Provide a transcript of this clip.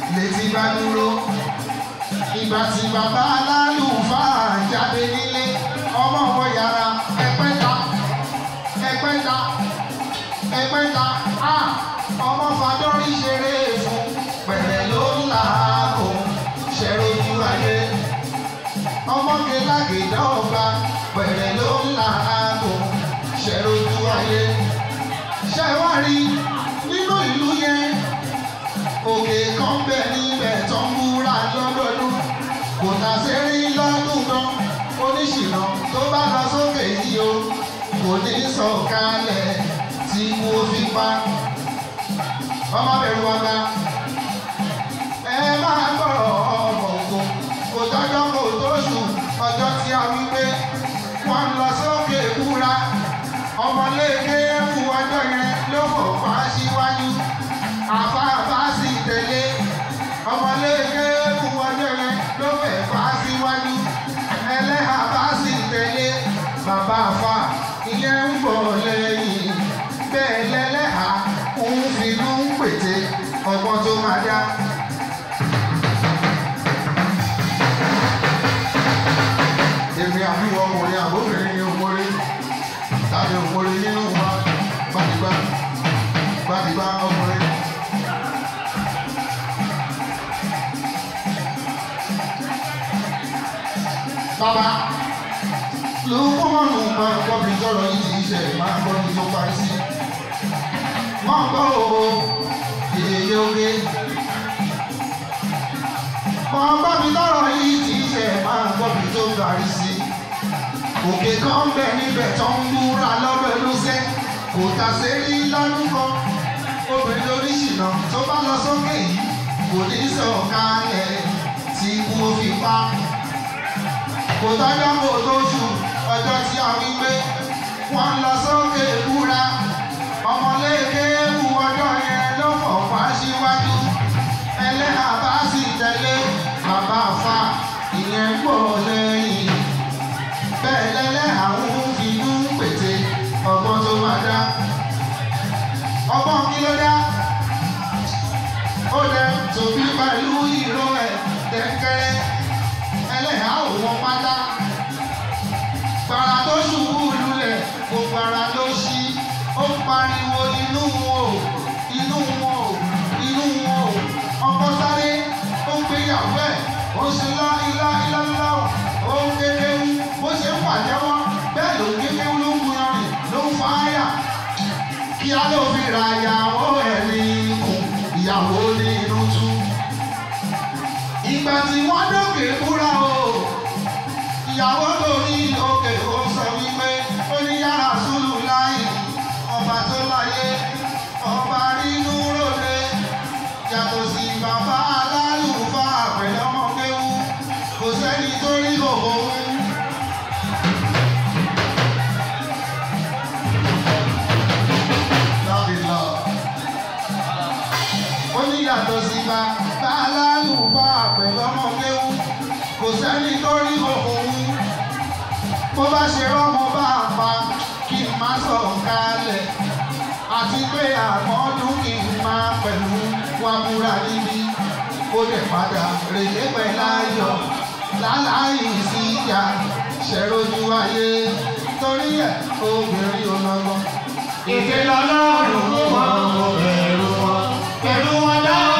létí bá dúró ìgbà tí bàbá alálùfáà jáde nílé ọmọ ọmọ yàrá ẹgbẹ́ta ẹgbẹ́ta ẹgbẹ́ta a ọmọ fàdọ́rí ṣeré fún pẹ̀lẹ́ ló ń là á kó ṣẹ́rojú ayé ọmọ gẹ́lágẹ́dá ọba pẹ̀lẹ́ ló ń là á kó ṣẹ́rojú ayé ṣẹ́wárí nínú ìlú yẹn òkè kan bẹ níbẹ̀ tó ń búra lọ́dọọdún kò tà sí rí lọ́dún gan oníṣìnà tó bá lọ sókè yìí o kò ní sọ̀kalẹ̀ tí kò fi pa ọmọ bẹ̀rù ọ̀gá ẹ máa gbọ́rọ̀ ọmọ ògùn kò tọ́jọ́ kò tó sùn ọjọ́ tí a wí pé wọ́n lọ sókè búra ọmọléèké fún ọjọ́ yẹn ló fò fà síwájú àfáàfá sì tẹ̀lé ọmọléèké fún ọjọ́ yẹn ló fẹ̀ fà síwájú ẹlẹ́hà bá sì tẹ̀lé bàbá àfà ìyẹn ń bọ̀ lẹ́yìn bẹ́ẹ̀ lẹ́lẹ́hà ń finú pète ọgbọ́n tó máa dá. èmi àbíwọ̀ ọkùnrin àbóbìnrin ni òmòrè tàbí òmòrè nínú wa gbàdìgbà gbàdìgbà ọkùnrin. Bàbá ló kọ́mọ̀nù máa gbọ́ bí tọrọ yìí ti ṣe máa gbọ́ bí tó parí sí. Wọ́n gbọ́ o, èyí oge. Wọ́n gbọ́ bí tọrọ yìí ti ṣe máa gbọ́ bí tó parí sí. Òkè kan bẹ níbẹ̀ tó ń múra lọ́dọ̀ lóṣẹ́. Kò tà sí rí lọ́dún kan. Obìnrin oríṣìnà tó bá lọ sókè yìí kò ní sọ̀kalẹ̀ tí kú fi pa kò tọ́jọ́ kò tó ṣù ọjọ́ tí a wí pé wọ́n lọ sókè búra ọmọléèké wù ọjọ́ yẹn ló fọ̀ wá síwájú ẹlẹ́hà bá sì tẹ̀lé bàbá àfa ìyẹn pọ̀ lẹ́yìn bẹ́ẹ̀ lẹ́lẹ́hà ń finú pète ọgbọ́n tó máa dá ọgbọ́n kí ló dá ó dẹ tòbí pẹ̀lú ìró ẹ̀ dẹ́kẹ́rẹ́ ẹlẹ́hà ò wọ́n pátá. Gbàrà tó ṣubú lulẹ̀, gbogbo ara ló ṣí. Ó pariwo inú wọn o, inú wọn o, inú wọn o. Ọkọ sáré, ó ń gbéyàwó ẹ̀, ó ń ṣe lá ilá ilá ilá o. Ó ń kékeré, bó ṣe ń pàjẹ́wọ́, bẹ́ẹ̀ ló ń kékeré ló ń gbìyànjú, ló ń fa áyà. Kí á ló fi ra ìyàwó ẹ̀ ní ikùn, ìyàwó ní inú tú ìgbà tí wọ́n dókè búra o ìyàwó lórí òkè ó sọ wípé ó ní yàrá sùlù láì ọba tó láyé ọba rínú ròde yàtọ̀ sí bàbá alálùfáà pẹ̀lú ọmọ kéwú kò sẹ́ni tó rí òun. Love is love ó ní yàtọ̀ sí bàbá alálùfáà pẹ̀lú ọmọ kéwú kò sẹ́ni tó rí òun bó bá ṣe rọ́mọ bá a pa kí n má sọ kalẹ̀ àti pé àmọ́dún kì í máa pẹ̀lú wa múra níbí ó lè padà rèlé pẹ̀láyọ̀ láláì sí ìyá ṣẹ̀rọ̀jú ayé torí ẹ̀ obìnrin ò lọ́gbọ́n. Ìfẹ́ lọ́lọ́run wọn ò bẹ̀rù wọn, pẹ̀lú wọn dáwọ́